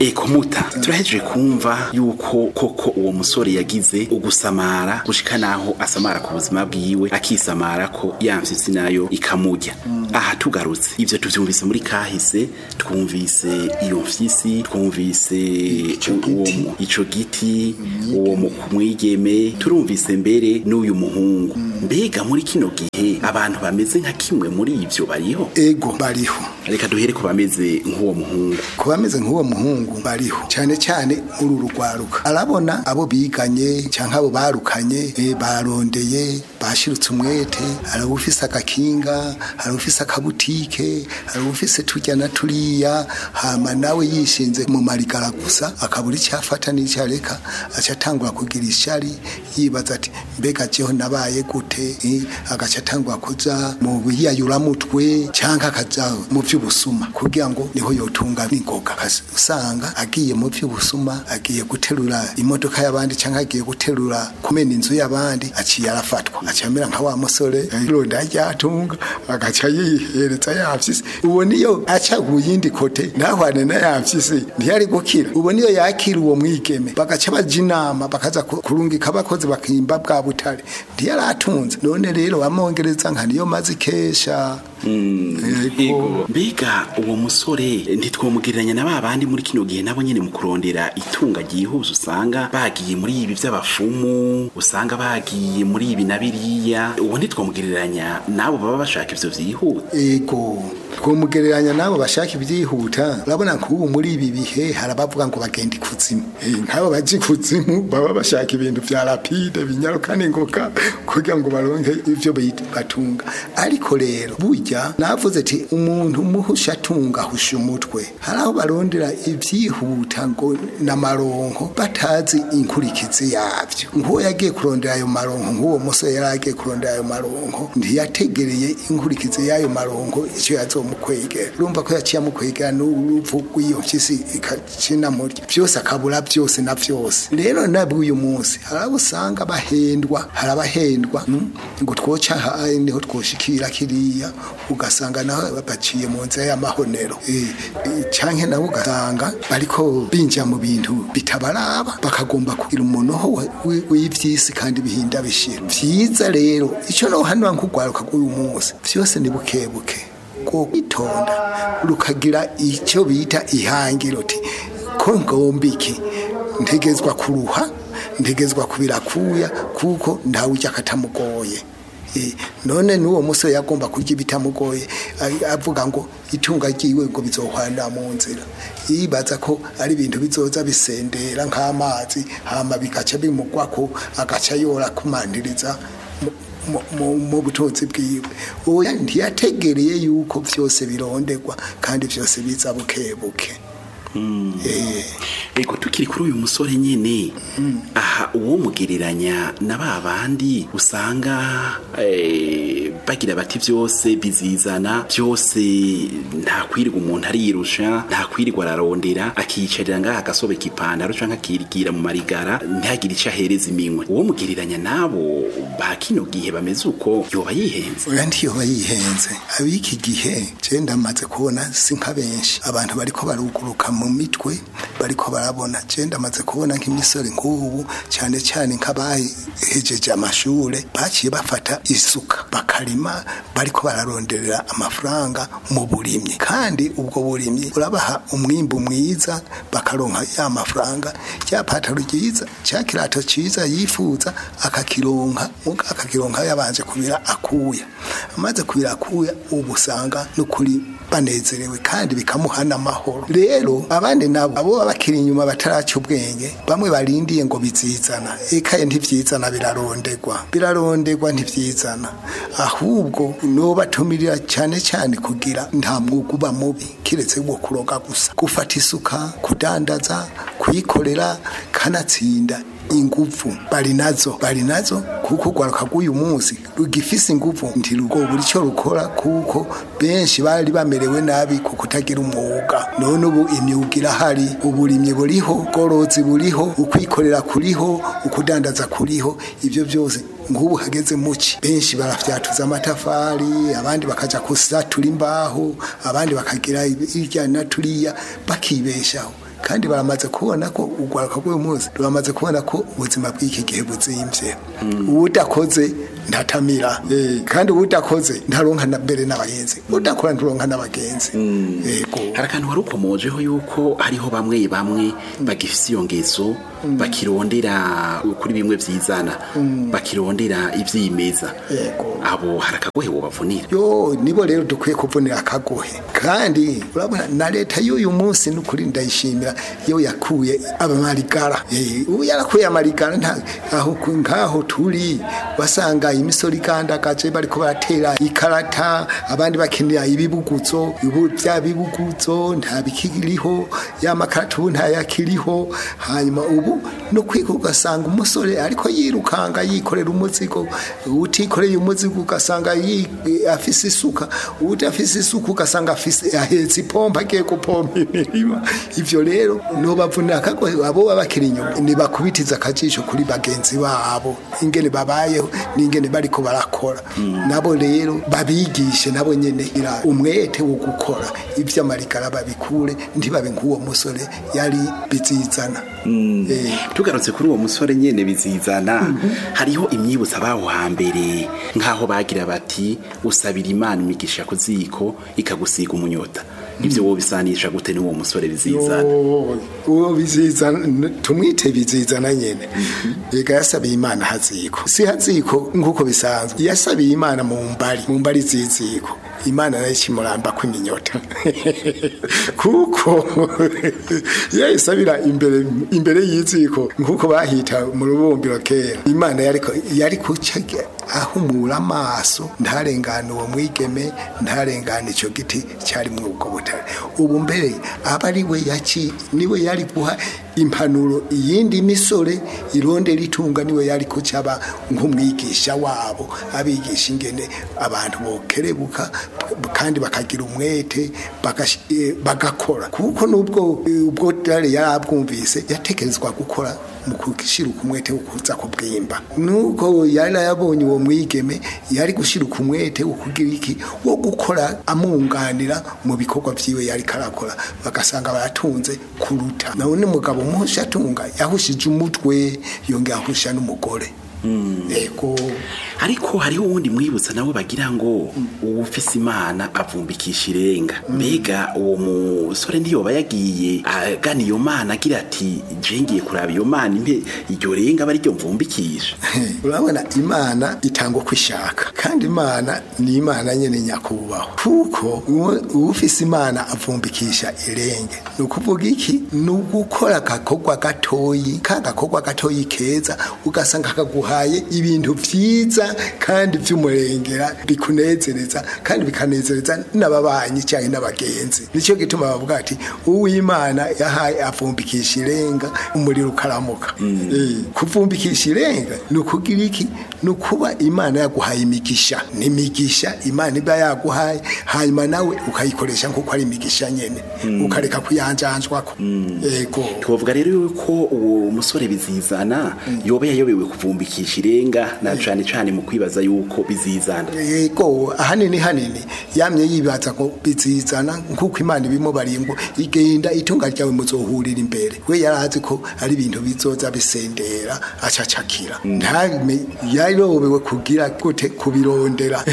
eko muta turahejeje kumva yuko koko uwo musore yagize ugusamara gushika naho asamara ku buzima bwiwe akisamara ko yamfyisi nayo ikamurya aha tugarutse ivyo tuvyumvise muri kahise twumvise iyo mfyisi twumvise uwo mu- ico giti uwo mu- mwigeme turumvise mbere n'uyu muhungu mbega muri kino gihe abantu bameze nka kimwe muri ivyo bariho ego bariho reka duhere ku bameze nk'uwo muhungu ku bameze nk'uwo muhungu bariho cyane cyane muri uru rwaruka arabona abo biganye cyangwa abo barukanye eh, barondeye bashirutse umwete hari ufise agakinga hari ufise akabutike hari ufise turya na turiya hama nawe yishinze mu marigara gusa akabura icyo afata n'icyo areka aca atangura kugira ishari yibaza ati mbega jeho nabaye gute eh, agaca atangura kuja mu biyayuramutwe cyangwa akaja mu by'ubusuma kugira ngo niho yotunga n'ingoga Ukas- usanga agiye mu by'ubusuma agiye guterura imodoka y'abandi cyangwa agiye guterura kumena inzu y'abandi aciye arafatwa aciye amera nka wa musore ironda ryatunga agaca yihereza yafyisi uwo niyo aca ku yindi kote ntahwane na yafyisi ntiyari gukira uwo niyo yakira uwo mwigeme bagaca baja inama bakaza ku- kurungika abakozi bakimba bwa butare ntiyari atunze none rero bamwongereza nka niyo mazi kesha Ego. mbega uwo musore ntitwomugereranya na ba bandi muri kino gihe nabo nyene mu kurondera itunga ryihuse usanga bagiye muri ibi by'abafumu usanga bagiye muri ibi na biriya uwo ntitwomugereranya n'abo baba bashaka ivyo vyihuta ego twomugereranya nabo bashaka ibyihuta urabona nk'ubu muri ibi bihe hari abavuga ngo bagenda ikuzimu Eh, nk'abo baje ikuzimu baba bashaka ibintu vya rapide binyaruka n'ingoga kugira ngo baronke ivyo bit- batunga ariko rero burya navuze ati umuntu muhusha atunga ahusha umutwe hari aho barondera ivyihuta ngo n'amaronko batazi inkurikizi yavyo nk'uwo yagiye kurondera ayo maronko nk'uwo musore yari agiye kurondera ayo maronko ntiyategereye inkurikizi y'ayo maronko icyo yazomukwegera urumva ko yaciye amukwegera n'urupfu rw'iyo mpyisi ikacina murya byose akabura byose na byose rero nabwo uyu munsi hari abo usanga bahendwa hari abahendwa mm, ngo twoca aha niho twoshikira kiriya ugasanga naho baciye mu nzira y'amahonero Eh, eh, canke nabo ugasanga bariko binjira mu bintu bitabaraba bakagomba kugira umunoho wa- wi- w'ivyisi kandi bihinda bishira vyiza rero ico nohanura nk'urwaruka rw'uyu munsi vyose ni bukebuke ko kwitonda rukagira icyo bita ihangiro uti ko ngomba iki ntegezwa kuruha ntegezwa kubirakuya kuko ntawe ujya akatamugoye Eh, none n'uwo musore yagomba kurya ibitamugoye a- avuga ngo itunga ryiwe ngo bizohwana mu nzira yibaza ko ari ibintu bizoza bisendera nk'amazi hama bigaca bimugwako agaca yora kumandiriza mu- mu- mu- mu butunzi bwiwe oya ntiyategereye yuko vyose bironderwa kandi vyose biza bukebuke Eh, ego tukiri kuri uyu musore nyene aha uwo mugereranya na ba bandi usanga eh, bagira bati vyose bizizana byose nta kwirirwa umuntu ariyirusha nta kwirirwa ararondera akiyicarira ngaha agasobeka ipantaro canke akirigira mu marigara ntihagire ico ahereza iminwe uwo mugereranya nabo ba kino gihe bameze uko yoba yihenze oya ntiyoba yihenze ab'iki gihe je ndamaze kubona si nka benshi abantu bariko baruguruka mu mitwe bariko barabona je ndamaze kubona nk'imisore nk'ubu cyane cyane nk'abahejeje amashure baciye bafata isuka bakarima bariko bararonderera amafaranga mu burimyi kandi ubwo burimyi urabaha umwimbu mwiza bakaronka ya mafaranga rya pataro ryiza cya kirato ciza yifuza akakironka muga akakironka yabanje kubira akuya amaze kubira akuya ubu usanga n'ukuri banezerewe kandi bikamuhana amahoro rero abandi nabo abo baba bakiri inyuma bataraca ubwenge bamwe barindiye ngo bizizana ekaye ntivyizana birarondegwa birarondegwa ntivyizana ahubwo no batumirira cyane cyane kugira nta mwuga uba mubi kiretse wo kuroga gusa gufata isuka kudandaza kuyikorera kanatsinda inguvu bari nazo bari nazo kuko urwaruka rw'uyu munsi rugifise inguvu ntirugobura icyo rukora kuko benshi bari bamerewe nabi ku kutagira umwuga none ubu imyuga irahari uburimyi buriho ubworozi buriho ukwikorera kuriho ukudandaza kuriho ibyo byose nk'ubu hageze muki benshi barafyatuza amatafari abandi bakaja kusatura imbaho abandi bakagira irya na turiya bakibeshaho kandi baramaze kubona ko urwaruka rw'uyu munsi ruramaze kubona ko ubuzima bw'iki gihe buzimvye uwudakoze ndatamira Eh, kandi uwudakoze ntaronka na mbere n'abagenzi udakora nturonka n'abagenzi yego hari akantu wari ukomojeho yuko hariho bamwe bamwe bagifise iyo ngeso bakirondera kuri bimwe vyizana bakirondera ivyimeza Yego. abo hari akagohe wobavunira yo nibo rero dukwiye kuvunira akagohe kandi urabona na leta y'uyu munsi n'ukuri ndayishimira iyo yakuye abamarigara Eh, ubu yarakuye amarigara nta aho ku- nk'aho turi wasanga imisoro igandagaje bariko baratera ikarata abandi bakenera ibibuguzo ubu bya bibuguzo nta bikiriho ya makarata ubu ntayakiriho hanyuma ubu no kwiga ugasanga umusore ariko yirukanga yikorera umuzigo utikoreye umuzigo ugasanga yi- afise isuka udafise isuka ugasanga afise ahetse ipompa agiye gupompa imirima ivyo rero nobavunira akagohe abo baba bakiri inyuma nibakubitiza akajisho kuri bagenzi babo ingene babayeho n'ingene bariko barakora nabo rero babigishe nabo nyene ira umwete wo gukora ivyo amarigara babikure ntibabe nk'uwo musore yari bizizana Eh, tugarutse kuri uwo musore nyene bizizana hariho imyibutsa baho hambere nk'aho bagira bati usabira imana imigisha ku ziko ikagusiga umunyota ivyo wobisanisha gute n'uwo musore bizizana Yo, uwo bizizana tumwite bizizana nyene ega yasabiye imana haziko si haziko nk'uko bisanzwe yasabiye imana mu mbari mu mbari ziziko imana nayo ikimuramba kw'iminyota kuko yayisabira imbere imbere y'iziko nk'uko bahita mu rubumbiro kera imana yariko yari kuca ahumura amaso ntarengane uwo mwigeme ntarengane ico giti cyari muri ubwo butare ubu mbere aba ari we yaci niwe yari guha impanuro iyindi misore irondera itunga niwe yari kucaba nk'umwigisha wabo abigisha ingene abantu bokerebuka kandi bakagira umwete bagash- eh, bagakora kuko nubwo eh, ubwo dare yari abwumvise yatekerezwa gukora mu gushiruka umwete wo kuza kubwimba nuko yari yabonye uwo mwigeme yari gushiruka umwete wo kugira iki wo gukora amunganira mu bikorwa vyiwe yari karakora bagasanga baratunze kuruta none umugabo muhusha atunga yahushije umutwe yongera ahusha n'umugore yego ariko hariho uwundi mwibutsa nawe bagira ngo uwufise imana avumbikisha irenga mbega uwo musore ntiyoba yagiye agana iyo mana agira ati je ngiye kuraba iyo mana impe iryo renga aba ariryo mvumbikisha urabona imana itanga uko ishaka kandi imana ni imana nyene nyakubahwa kuko uwo- uwufise imana avumbikisha irenge ni ukuvuga iki ni ugukora agakorwa gatoyi ka gakorwa gatoyi keza ugasanga kaguhaye ibintu vyiza kandi vy'umurengera bikunezereza kandi bikanezereza n'ababanyi cyangwa n'abagenzi nicyo gituma bavuga ati uwimana yahaye avumbikisha irenga umuriro ukaramuka Eh, kuvumbikisha irenga ni ukugira iki ni ukuba imana yaguhaye imigisha ni imigisha imana iba yaguhaye hanyuma nawe ukayikoresha nk'uko ari imigisha nyene ukareka kuyanjanjwako yego twovuga rero yuko uwo musore bizizana yoba yayobewe kuvumbikisha irenga na cane cane mu kwibaza yuko bizizana yego ahanini hanini yamye yibaza ko bizizana nk'uko imana ibimubariye ngo igenda itunga ryawe muzohurira imbere we yari azi ko ari ibintu bizoza bisendera acacakira ntame yarobewe kugira gute kubirondera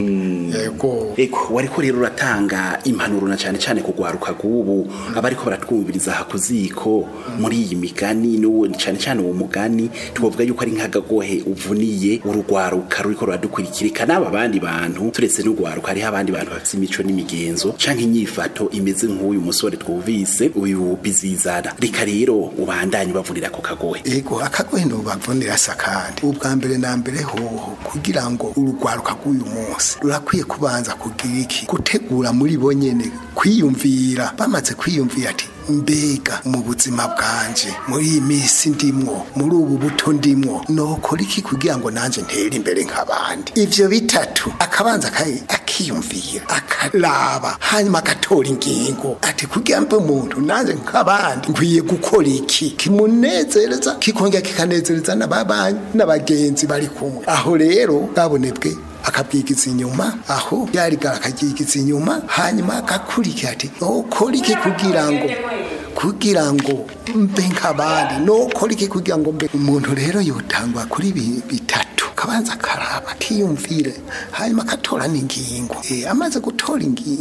yego Eko wariko rero uratanga impanuro na cane cane kugwaruka gubu abariko baratwumviriza hakuziko muri iyi migani no cane cane uwo mugani twovuga yuko ari nk'agagohe uvuniye urugwaruka ruriko ruradukurikirika n'aba bandi bantu turetse n'ugwaruka hariho abandi bantu bafite imico n'imigenzo canke inyifato imeze nk'uyu musore twumvise uyu bizizana reka rero ubandanye bavunira ako kagohe ego akagohe ntubavunira sa kandi ubwa mbere na mbere hoho kugira ngo urugwaruka rw'uyu munsi rurakwiye kubanza kugira iki gutegura muri bo nyene kwiyumvira bamaze kwiyumvira ati mbega mu buzima bwanje muri iyi minsi ndimwo muri ubu buto ndimwo nokora iki kugira ngo nanje ntere imbere nk'abandi ivyo bitatu akabanza akayi- akiyumvira akaraba hanyuma agatora ingingo ati kugira mbe umuntu nanje nk'abandi nkwiye gukora iki kimunezereza kikongera kikanezereza n'ababanyi n'abagenzi bari kumwe aho rero babonebwe akabwigiza inyuma aho yarigara akabyigiza inyuma hanyuma agakurikira ati ukora iki kugira ngo kugira ngo mbe nk'abandi nokora iki kugira ngo mbe umuntu rero yotangwa kuri bi- bitatu kabanza karaba kiyumvire hanyuma akatora n'ingingo Eh, amaze gutora ingi-